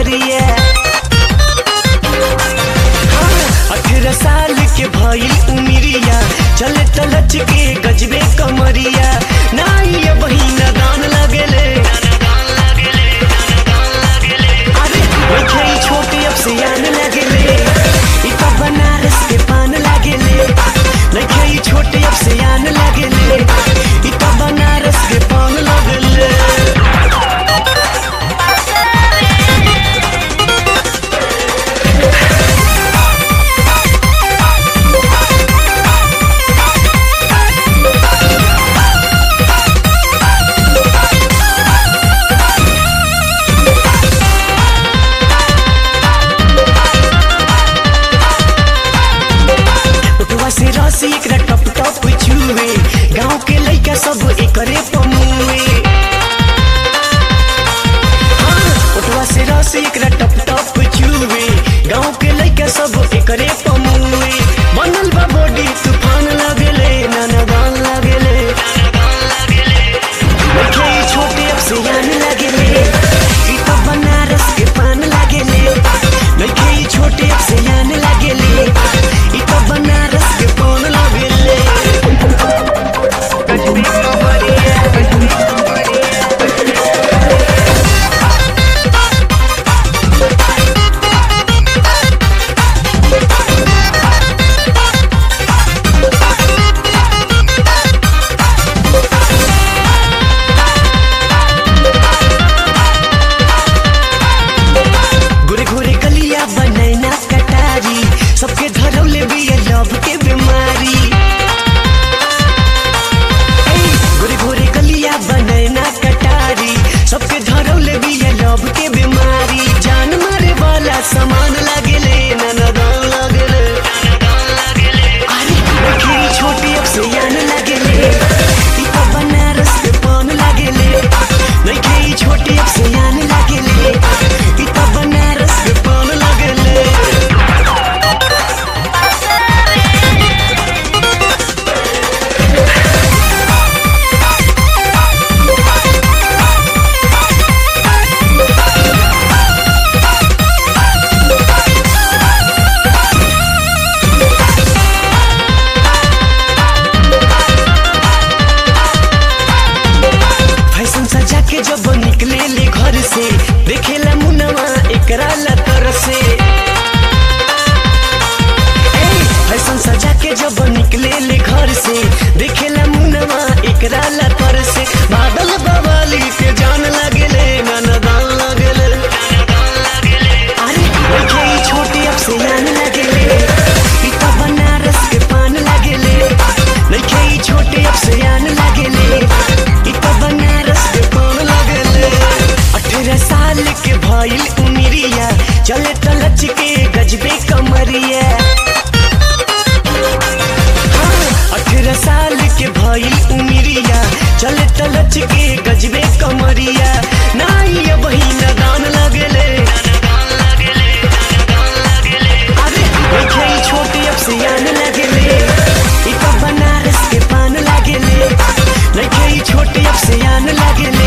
कमरिया अठारह साल के भइल उमिरिया चले तलच के गजबे कमरिया नाई ये बहिना दान लगेले अरे देखे ई छोटे अब से आन लगेले ई तो बनारस के पान लगेले देखे ई छोटे अब से आन लगेले ई तो बनारस के पान लगेले उठवा से रसी एकरा टप टप छुए गांव के लइका सब एकरे पमुए हाँ, उठवा से रसी एकरा टप टप छुए गांव के लइका सब एकरे पमुए बनल बा बॉडी तूफान लगेले नाना गान लगेले देखे ई छोटे अब से यान लगेले ई तो बनारस के पान लगेले देखे ई छोटे अब से यान लगेले ई तो बनारस के पान लगेले कश्मीर कमरिया कश्मीर घुरे घुरे गलिया बनैना कटारी सबके धरौले बिया लव के बीमारी ए, घुरे घुरे गलिया बनैना कटारी सबके धरौले बिया लव के बीमारी जान मारे वाला सामान लगेले ननदान लगेले अरे देखे ई छोटी अब से यान लगेले ई तो बनारस के पान लगेले देखे ई छोटी अब से यान लगेले ई तो बनारस के पान लगेले फैशन सजा के जब निकले ले घर से देखेला मुनवा एकरा लतर से ए, फैशन सजा के जब निकले ले घर से देखेला मुनवा एकरा लतर से बादल बवाली के जान लगेले ननदान लगेले अरे देखे ई छोटी अब से यान लगेले ई तो बनारस के पान लगेले देखे ई छोटी अब से यान लगेले ई तो बनारस के पान लगेले अठारह साल के भइल उमिरिया चले तलच के गजबे कमरिया अठारह साल के भइल उमिरिया चले तलच के गजबे कमरिया नाई ये बहिना दान लगेले अरे देखे ई छोटी अब से यान लगेले ई तो बनारस के पान लगेले देखे ई छोटी अब से यान लगेले